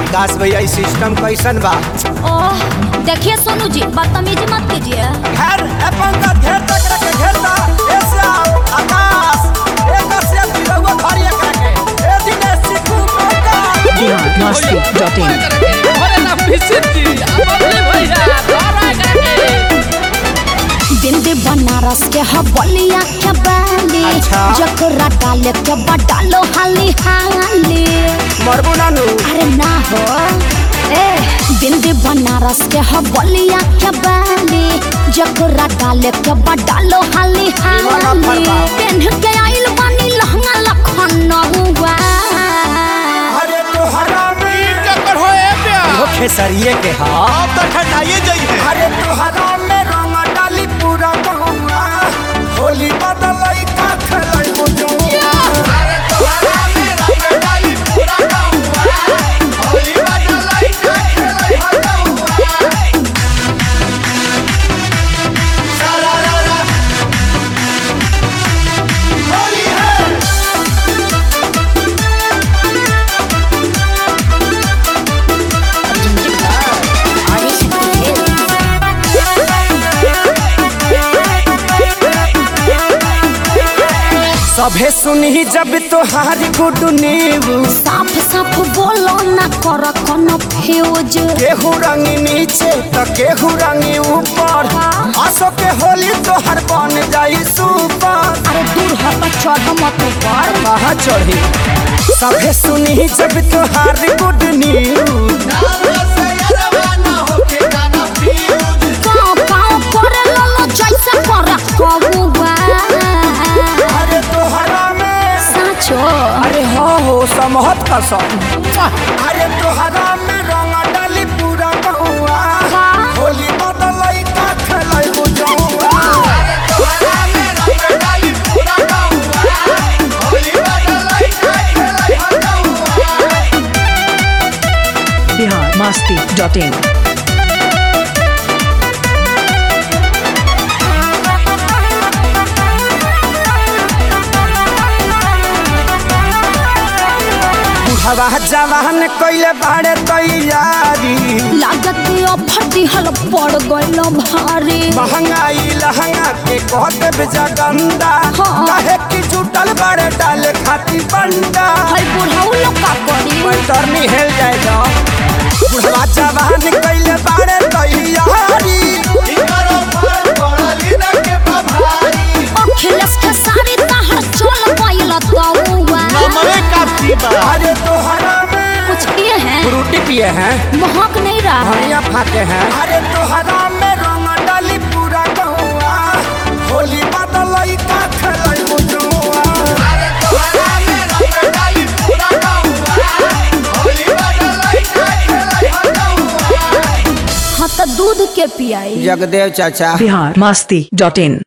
विकास भैया ई सिस्टम कैसन बा ओह देखिए सोनू जी बदतमीजी मत कीजिए घर अपन का घेर तक रख घेरता ऐसा आकाश एक से दिलवा भारी करके ए दिनेश सिद्धू मौका बिहार मस्ती डॉट इन अरे ना फिसित जी अबले भैया धरा करके बिंदी बनारस के हबलिया के बाली अच्छा। जकरा डाले के बडालो हाली हाली मरबू नानू अरे ना हो ए बिंदी बनारस के हबलिया के बाली जकरा डाले के बडालो हाली दीवाना हाली फरमा। पेन्ह के आइल बानी लहंगा लखनऊआ अरे तो हरामी चक्कर हो ए प्या हो खेसरिए के हां तो ठंडाइए जाइए अरे तो हराम में रंग डाली पूरा गहुआ होली बदलई का खेलई मुजुआ अरे तो हराम में रंग डाली पूरा गहुआ होली बदलई का खेलई मुजुआ सारा रा रा होली है सभे सुनी जब तोहार गुड न्यूज साफ साफ बोलो ना कर कोनो फ्यूज केहू रंग नीचे तो केहू रंग ऊपर आसो के होली तोहर बन जाई सुपर अरे दूर हट चढ़ मत ऊपर कहाँ चढ़ी सभे सुनी जब तोहार गुड न्यूज पाँव पाँव करे ललो जैसे कर कबुआ अरे तोहरा में साचो अरे हो हो समहत कसम अरे तोहरा में रंग डाली पूरा कहुआ हाँ। होली बदलई का खेलई बुझौआ अरे तोहरा में रंग डाली पूरा कहुआ होली बदलई का खेलई बुझौआ बिहार मस्ती डॉट इन हवा जवान कइले बाड़े तैयारी लागत ऑफर दिहल पड़ गइल भारी महंगाई लहंगा के कहत जगंदा हाँ। काहे की जुटल बाड़े डाले खाती बंडा हई बुढ़ऊ लोग का करी पैतरनी हेल जाएगा बुढ़वा जवान कइले बाड़े तैयारी अखिलेश के सारी तहर चल गइल तौआ अरे तोहरा में कुछ किए हैं फ्रूटी पिए हैं महक नहीं रहा है धनिया फाके हैं अरे तोहरा में रंग डाली पूरा गहुआ होली बदलई का खेलई बुझुआ अरे तोहरा में रंग डाली पूरा गहुआ होली बदलई का खेलई बुझुआ हाँ तो दूध के पियाई जगदेव चाचा बिहार मस्ती डॉट इन